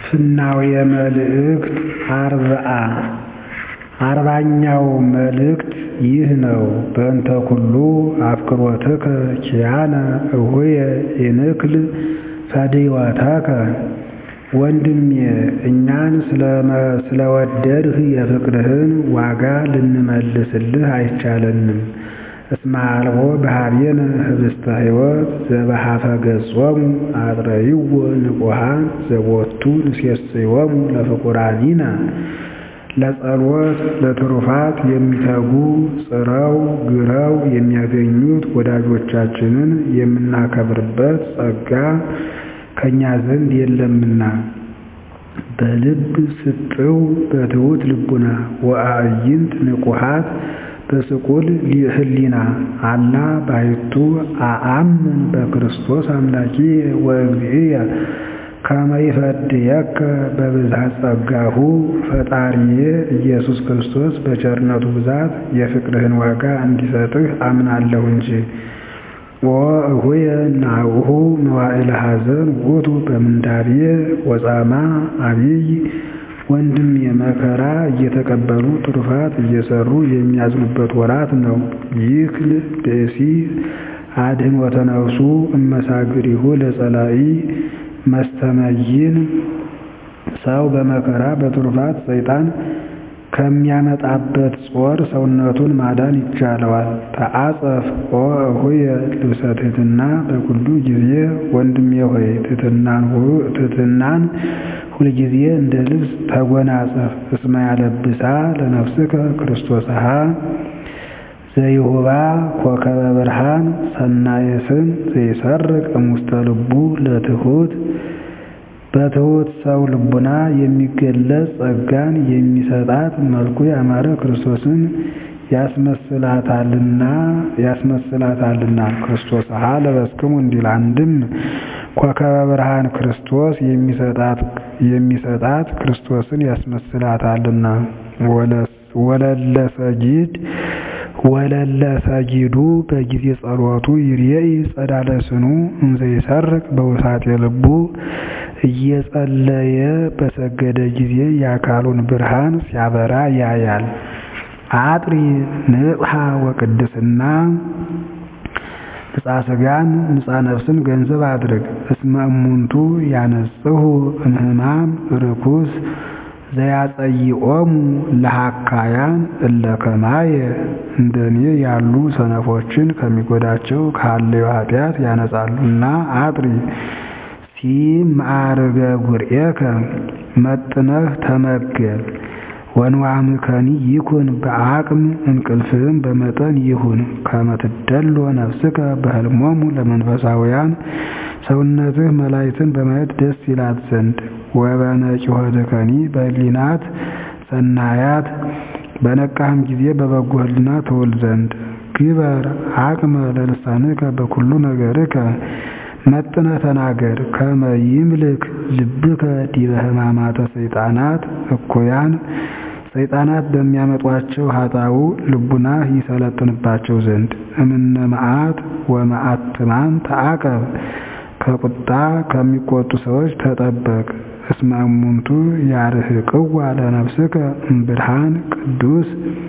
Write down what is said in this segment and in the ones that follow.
ፍናውየ መልእክት አርብዓ አርባኛው መልእክት ይህ ነው። በእንተ ኩሉ አፍቅሮትከ ኪያነ እሁየ ይንክል ፈድይወተከ ወንድሜ እኛን ስለወደድህ የፍቅርህን ዋጋ ልንመልስልህ አይቻለንም። እስመ አልቦ በኀቤነ ኅብስተ ሕይወት ዘበኀፈ ገጾሙ አጥረይዎ ንቁሃን ዘቦቱ ንሴስዮሙ ለፍቁራኒነ ለጸሎት ለትሩፋት የሚተጉ ጽረው ግረው የሚያገኙት ወዳጆቻችንን የምናከብርበት ጸጋ ከእኛ ዘንድ የለምና። በልብ ስጥው በትሑት ልቡና ወአዕይንት ንቁሃት በስቁል ህሊና አላ ባሕቱ አአምን በክርስቶስ አምላኪየ ወእግዚእየ ከመ ይፈድየከ በብዝኃ ጸጋሁ ፈጣሪዬ ኢየሱስ ክርስቶስ በቸርነቱ ብዛት የፍቅርህን ዋጋ እንዲሰጥህ አምናለሁ እንጂ። ወእሁየ ናብሁ መዋዕለ ሐዘን ውእቱ በምንዳቤ ወጻማ አቢይ ወንድሜ መከራ እየተቀበሉ ትሩፋት እየሰሩ የሚያዝኑበት ወራት ነው። ይክል ብእሲ አድኅኖተ ነፍሱ እመሳግሪሁ ለጸላኢ መስተመይን ሰው በመከራ በትሩፋት ሰይጣን ከሚያመጣበት ጾር ሰውነቱን ማዳን ይቻለዋል። ተአጸፍ ኦ እሁየ ልብሰ ትሕትና በኩሉ ጊዜ ወንድሜ ሆይ ትሕትናን ሁልጊዜ እንደ ልብስ ተጎናጸፍ። እስመ ያለብሳ ለነፍስከ ክርስቶስሃ ዘይሁባ ኮከበ ብርሃን ሰናየ ስም ዘይሰርቅ እሙስተ ልቡ ለትሑት በትሑት ሰው ልቡና የሚገለጽ ጸጋን የሚሰጣት መልኩ ያማረ ክርስቶስን ያስመስላታልና ያስመስላታልና ክርስቶስሃ ለበስክሙ እንዲል አንድም ኮከበ ብርሃን ክርስቶስ የሚሰጣት ክርስቶስን ያስመስላታልና ወለለ ሰጊድ ወለለ ሰጊዱ በጊዜ ጸሎቱ ይርኤይ ጸዳለ ስኑ እንዘ ይሰርቅ በውሳጤ ልቡ እየጸለየ በሰገደ ጊዜ የአካሉን ብርሃን ሲያበራ ያያል። አጥሪ ንጽሐ ወቅድስና ንጻ ሥጋን ንጻ ነፍስን ገንዘብ አድርግ። እስመ እሙንቱ ያነጽሁ እምህማም ርኩስ ዘያጸይኦሙ ለሃካያን እለ ከማየ እንደኔ ያሉ ሰነፎችን ከሚጎዳቸው ካለው ኃጢአት ያነጻሉና አጥሪ ሲም ማዕርገ ጉርኤከ መጥነህ ተመገብ። ወንዋምከኒ ይኩን በአቅም እንቅልፍህም በመጠን ይሁን። ከመትደሎ ነፍስከ በህልሞሙ ለመንፈሳውያን ሰውነትህ መላእክትን በማየት ደስ ይላት ዘንድ ወበነቂሆትከኒ በህሊናት ሰናያት በነቃህም ጊዜ በበጎ ህሊና ትውል ዘንድ ግበር አቅመ ለልሳንከ በኩሉ ነገርከ መጥነ ተናገር ከመ ይምልክ ልብከ ዲበ ሕማማተ ሰይጣናት እኩያን ሰይጣናት በሚያመጧቸው ኃጣው ልቡናህ ይሰለጥንባቸው ዘንድ እምነ መዓት ወመዓትማን ተአቀብ ከቁጣ ከሚቆጡ ሰዎች ተጠበቅ። እስመ እሙንቱ ያርህቅዋ ለነፍስከ እምብርሃን ቅዱስ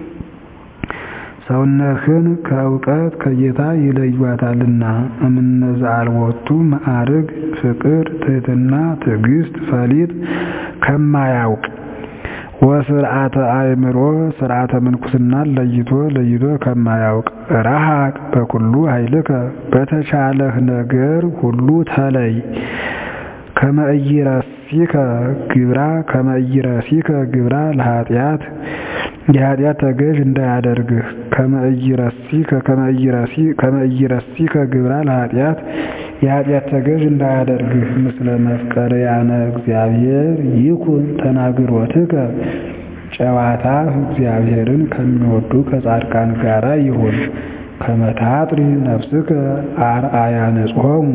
ሰውነትህን ከእውቀት ከጌታ ይለዩታልና። እምነዛ አልቦቱ ማዕርግ ፍቅር፣ ትሕትና፣ ትዕግስት፣ ፈሊጥ ከማያውቅ ወስርዓተ አእምሮ ስርዓተ ምንኩስናን ለይቶ ለይቶ ከማያውቅ ረሃቅ በኩሉ ኃይልከ በተቻለህ ነገር ሁሉ ተለይ። ከመ ኢይረሲከ ግብራ ከመ ኢይረሲከ ግብራ ለኃጢአት የኃጢአት ተገዥ እንዳያደርግህ። ከመ ኢይረሲከ ከመ ኢይረሲከ ግብራ ለኃጢአት የኃጢአት ተገዥ እንዳያደርግህ። ምስለ መፍቀርያነ እግዚአብሔር ይኩን ተናግሮትከ ጨዋታህ እግዚአብሔርን ከሚወዱ ከጻድቃን ጋራ ይሁን። ከመ ታጥሪ ነፍስከ አርአያ ንጽሖሙ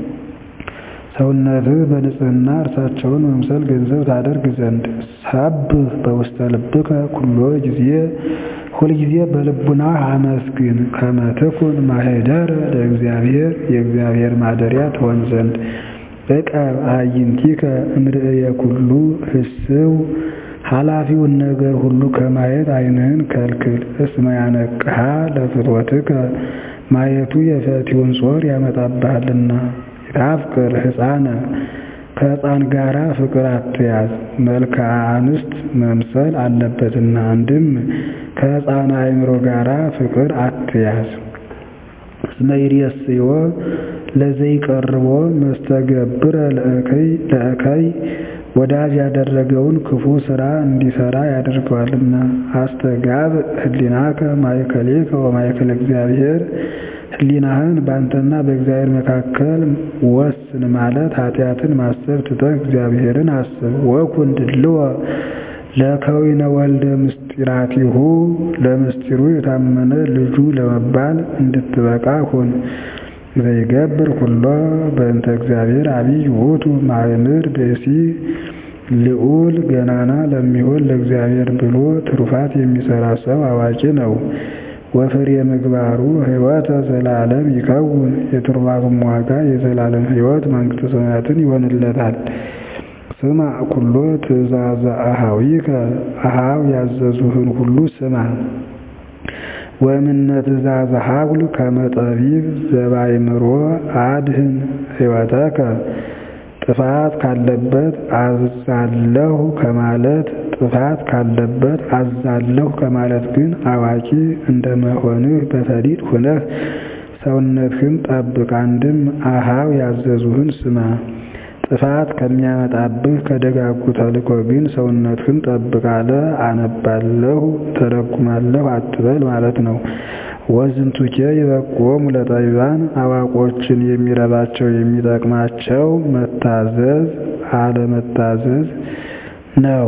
ሰውነትህ በንጽህና እርሳቸውን መምሰል ገንዘብ ታደርግ ዘንድ ሰብህ በውስተ ልብከ ኩሎ ጊዜ ሁልጊዜ በልቡናህ አመስግን። ከመ ትኩን ማኅደረ ለእግዚአብሔር የእግዚአብሔር ማደሪያ ትሆን ዘንድ ዕቀብ አዕይንቲከ እምርእየ ኩሉ ህስው ኃላፊውን ነገር ሁሉ ከማየት ዓይንህን ከልክል። እስመ ያነቅሃ ለፍትወትከ ማየቱ የፈቲውን ጾር ያመጣብሃልና። ይታፍቅር ሕፃነ ከሕፃን ጋራ ፍቅር አትያዝ፣ መልክዓ አንስት መምሰል አለበትና። አንድም ከሕፃን አእምሮ ጋራ ፍቅር አትያዝ። እስመ ይሬስዮ ለዘይቀርቦ መስተገብረ ለእከይ ወዳጅ ያደረገውን ክፉ ሥራ እንዲሠራ ያደርገዋልና። አስተጋብ ህሊናከ ማእከሌከ ወማእከለ እግዚአብሔር ህሊናህን በአንተና በእግዚአብሔር መካከል ወስን ማለት ኃጢአትን ማሰብ ትተህ እግዚአብሔርን አስብ። ወኩን ድልዎ ለከዊነ ወልደ ምስጢራቲሁ ለምስጢሩ የታመነ ልጁ ለመባል እንድትበቃ ሁን። ዘይገብር ኩሎ በእንተ እግዚአብሔር አብይ ውእቱ ማእምር ብእሲ ልዑል ገናና ለሚሆን ለእግዚአብሔር ብሎ ትሩፋት የሚሠራ ሰው አዋቂ ነው። ወፍሬ ምግባሩ ሕይወተ ዘላለም ይከውን የትሩፋቱም ዋጋ የዘላለም ሕይወት መንግሥተ ሰማያትን ይሆንለታል። ስማ ኩሎ ትእዛዘ አኀዊከ አኀው ያዘዙህን ሁሉ ስማ። ወእምነ ትእዛዘ ሀጉል ከመ ጠቢብ ዘባእምሮ አድህን ሕይወተከ ጥፋት ካለበት አዛለሁ ከማለት ጥፋት ካለበት አዛለሁ ከማለት ግን አዋቂ እንደመሆንህ በፈሊጥ ሁነህ ሰውነትህን ጠብቅ። አንድም አኀው ያዘዙህን ስማ። ጥፋት ከሚያመጣብህ ከደጋጉ ተልእኮ ግን ሰውነትህን ጠብቅ አለ። አነባለሁ ተረጉማለሁ አትበል ማለት ነው። ወዝንቱኬ ይበቁዎሙ ለጠቢባን አዋቆችን የሚረባቸው የሚጠቅማቸው መታዘዝ አለመታዘዝ ነው።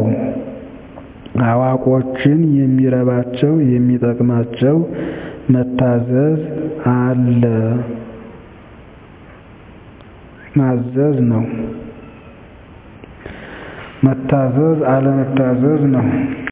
አዋቆችን የሚረባቸው የሚጠቅማቸው መታዘዝ አለ ማዘዝ ነው። መታዘዝ አለመታዘዝ ነው።